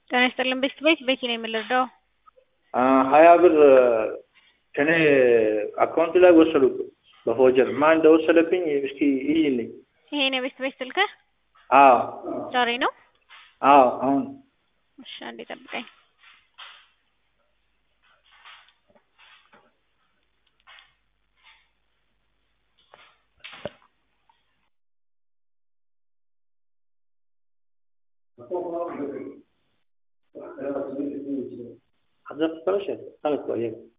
ጤና ይስጥልን ቤት ቤት ቤቲ ነው የምንረዳው። ሀያ ብር ከኔ አካውንት ላይ ወሰዱት በፎጀር ማን እንደወሰደብኝ እስኪ ይይልኝ። ይሄ ነው ቤት ቤት ስልክህ አዎ ዛሬ ነው? አዎ አሁን እሺ አንዴ ጠብቀኝ። حضرتك فرشة خلص وياك